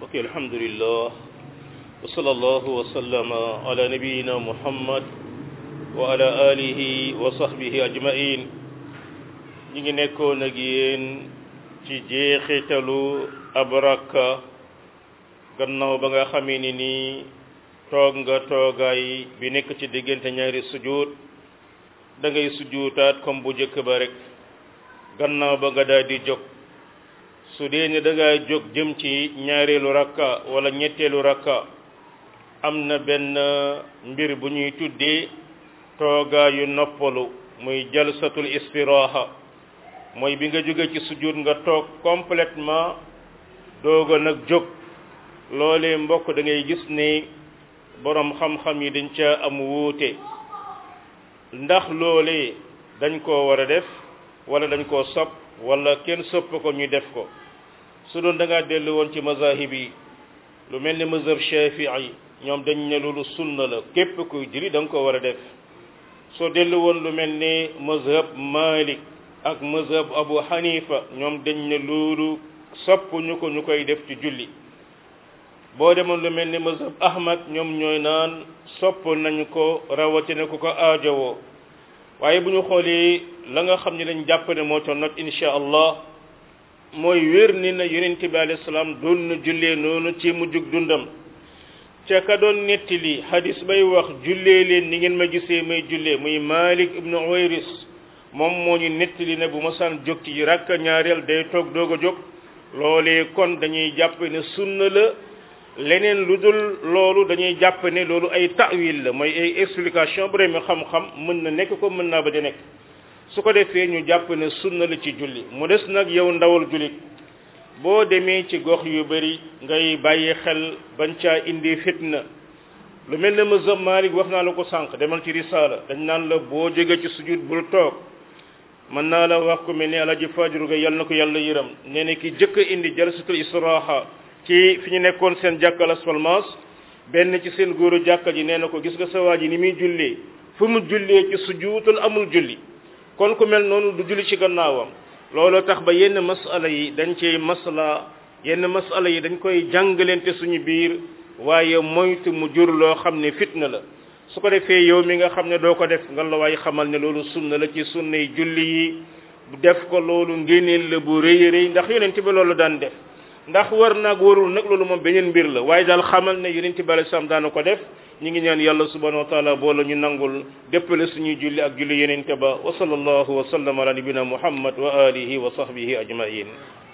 ok alhamdulillah wa sallallahu wa sallama ala nabiyina muhammad wa ala alihi wa sahbihi ajmain ñi ngi nekkoon ak yéen ci jeexitalu ab rakka gannaaw ba nga xamee ni nii toog nga toogaay bi nekk ci diggante ñaari sujud da ngay sujuutaat comme bu njëkk ba rek gannaaw ba nga daal di jóg su dee ne da ngaa jóg jëm ci ñaareelu rakka wala ñetteelu rakka am na benn mbir bu ñuy tuddee toogaayu noppalu muy jalsatul istiraha mooy bi nga jóge ci sujud nga toog complètement dooga nag jóg loolee mbokk da ngay gis ne boroom xam-xam yi dañ ca am wuute ndax loolee dañ koo war a def wala dañ koo sopp wala kenn sopp ko ñu def ko su doon da ngaa dellu woon ci mazahib yi lu mel ni mazhab shafii ñoom dañ ne loolu sunna la képp kuy julli da nga ko war a def soo dellu woon lu mel ni mazhab malik ak mazhab abu hanifa ñoom dañ ne loolu sopp ñu ko ñu koy def ci julli boo demoon lu mel ni mazhab ahmad ñoom ñooy naan sopp nañu ko rawatina ku ko aajowoo waaye bu ñu xoolee la nga xam ne lañ jàpp ne moo ca not insha allah mooy wér ni na yonent bi alayhi salaam doon na jullee noonu ci mujjug dundam ca ka doon nettali hadis bay wax jullee leen ni ngeen ma gisee may jullee muy malik ibnu uwayris moom moo ñu nettali ne bu ma saan jóg ci rakka ñaareel day toog doog a jóg loolee kon dañuy jàpp ne sunna la leneen lu dul loolu dañuy jàpp ne loolu ay ta'wil la mooy ay explication bu mi xam-xam mën na nekk ko mën naa ba di nekk su ko defee ñu jàpp ne sunna la ci julli mu des nag yow ndawal jullit boo demee ci gox yu bari ngay bàyyi xel bañ caa indi fitna lu mel ne mazhab Malik wax naa la ko sànq demal ci risaala dañ naan la boo jóge ci sujud bul toog mën naa la wax ko mel ni alaji fajru ga yal na ko yàlla yëram nee na ki jëkk indi jalsatul istiraha ci fi ñu nekkoon seen jàkka Las Palmas benn ci seen góoru jàkka ji nee na ko gis nga sa waa ji ni muy jullee fu mu jullee ci sujuutul amul julli kon ku mel noonu du julli ci gannaawam looloo tax ba yenn masala yi dañ cey masla yenn masala yi dañ koy jàngalante suñu biir waaye moytu mu jur loo xam ne fitna la su ko defee yow mi nga xam ne doo ko def nga la waaye xamal ne loolu sunna la ci sunnay julli yi def ko loolu ngéneel la bu rëy rëy ndax yonent bi loolu daan def ndax war naag warul nag loolu moom beneen mbir la waaye daal xamal ne yonent bi alayhi salaam daana ko def ñi ngi ñaan yàlla subhanahu wa taala boole ñu nangul déppale suñuy julli ak julli yonent ba wa sallallahu wa sallam ala nabina muhammad wa alihi wa sahbihi ajmain